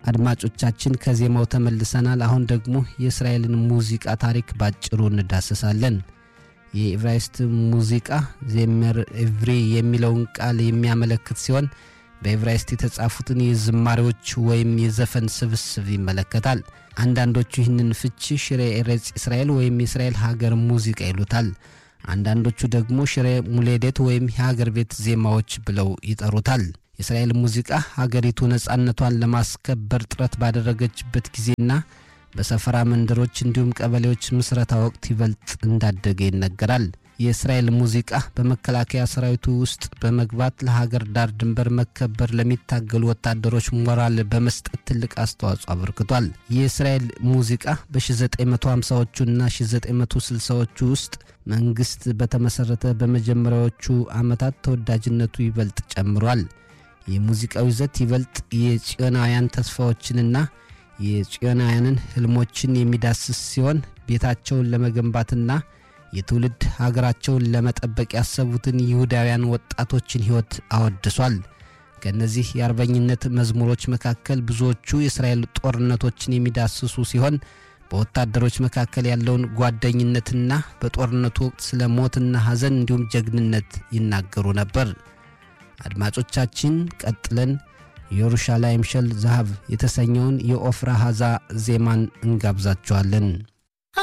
አድማጮቻችን ከዜማው ተመልሰናል። አሁን ደግሞ የእስራኤልን ሙዚቃ ታሪክ ባጭሩ እንዳስሳለን። የኢብራይስጥ ሙዚቃ ዜመር ኤቭሪ የሚለውን ቃል የሚያመለክት ሲሆን በኤብራይስጥ የተጻፉትን የዝማሬዎች ወይም የዘፈን ስብስብ ይመለከታል። አንዳንዶቹ ይህንን ፍቺ ሽሬ ኤሬጽ እስራኤል ወይም የእስራኤል ሀገር ሙዚቃ ይሉታል። አንዳንዶቹ ደግሞ ሽሬ ሙሌዴት ወይም የሀገር ቤት ዜማዎች ብለው ይጠሩታል። የእስራኤል ሙዚቃ ሀገሪቱ ነጻነቷን ለማስከበር ጥረት ባደረገችበት ጊዜና በሰፈራ መንደሮች እንዲሁም ቀበሌዎች ምስረታ ወቅት ይበልጥ እንዳደገ ይነገራል። የእስራኤል ሙዚቃ በመከላከያ ሰራዊቱ ውስጥ በመግባት ለሀገር ዳር ድንበር መከበር ለሚታገሉ ወታደሮች ሞራል በመስጠት ትልቅ አስተዋጽኦ አበርክቷል። የእስራኤል ሙዚቃ በ1950ዎቹና 1960ዎቹ ውስጥ መንግስት በተመሠረተ በመጀመሪያዎቹ ዓመታት ተወዳጅነቱ ይበልጥ ጨምሯል። የሙዚቃው ይዘት ይበልጥ የጽዮናውያን ተስፋዎችንና የጽዮናውያንን ህልሞችን የሚዳስስ ሲሆን ቤታቸውን ለመገንባትና የትውልድ ሀገራቸውን ለመጠበቅ ያሰቡትን ይሁዳውያን ወጣቶችን ሕይወት አወድሷል። ከእነዚህ የአርበኝነት መዝሙሮች መካከል ብዙዎቹ የእስራኤል ጦርነቶችን የሚዳስሱ ሲሆን በወታደሮች መካከል ያለውን ጓደኝነትና በጦርነቱ ወቅት ስለ ሞትና ሐዘን እንዲሁም ጀግንነት ይናገሩ ነበር። አድማጮቻችን ቀጥለን የኢየሩሻላይም ሸል ዛሃብ የተሰኘውን የኦፍራ ሐዛ ዜማን እንጋብዛችኋለን።